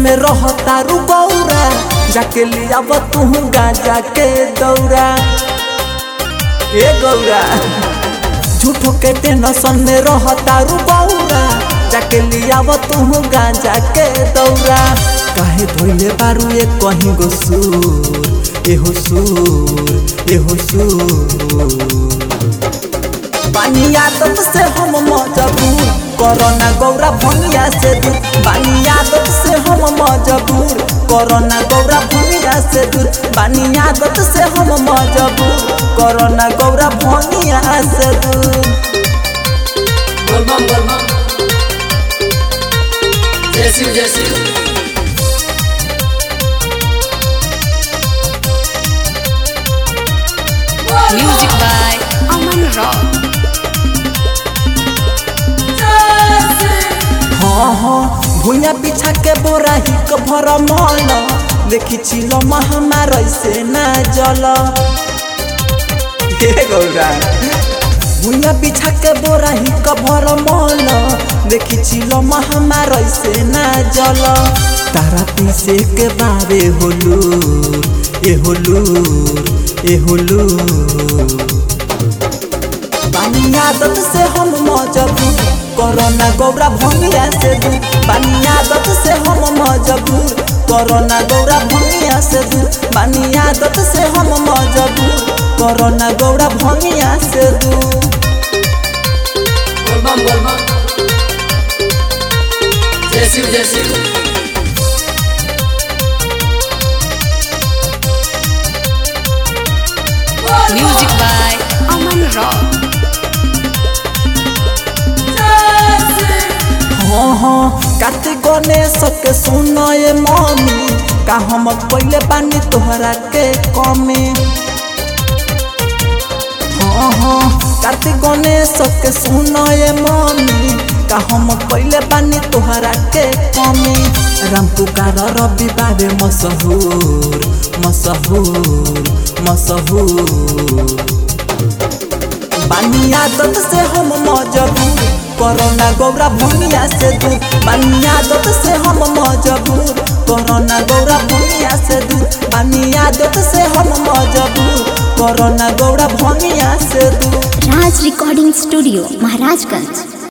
में रहता रू गौरा जाके लिया तू गाजा के दौरा ए गौरा झूठो के टेंशन में रहता रू गौरा जाके लिया तू गाजा के दौरा काहे धोइले बारू ए कहीं गो सूर एहो सूर एहो सूर बानी आदत से हम मजबूर कोरोना गौरा भंगिया से दूर बानी आदत से हम मजबूर कोरोना गौरा भंगिया से दूर बानी आदत से हम मजबूर कोरोना गौरा भंगिया से दूर बोल बम बोल बम जय शिव जय Shiv Music by Aman Rock. हाँ हाँ भूया बिछा के बोरा ही के भर मन देखी चिलो हमार ऐसे ना जल हे गौरा भूया बिछा के बोरा ही के भर मन देखी चिलो हमार ऐसे ना जल तारा पीसे के बारे होलूर ए होलूर ए होलूर बानी आदत से हम मजबूर कोरोना गौरा भंगिया से दूर बानी आदत से हम मजबूर कोरोना गौरा भंगिया से दूर बानी आदत से हम मजबूर कोरोना गौरा भंगिया से दूर बोल बम बोल बम जय शिव जय Shiv Music by Aman Rock. हाँ हाँ कार्तिक गणेश के सुनए मम्मी का हम पहले बानी तोहरा के कमी हाँ हाँ कार्तिक गणेश के सुनए मम्मी का हम पहले बानी तोहरा के कमी राम पुकार रवि बाबे मशहूर मशहूर मशहूर बानी आदत से हम मजबूर कोरोना गौरा भूमिया से दूर बानी आदत से हम मजबूर कोरोना गौरा भूमिया से दूर बानी आदत से हम मजबूर कोरोना गौरा भूमिया से दूर राज रिकॉर्डिंग स्टूडियो महाराजगंज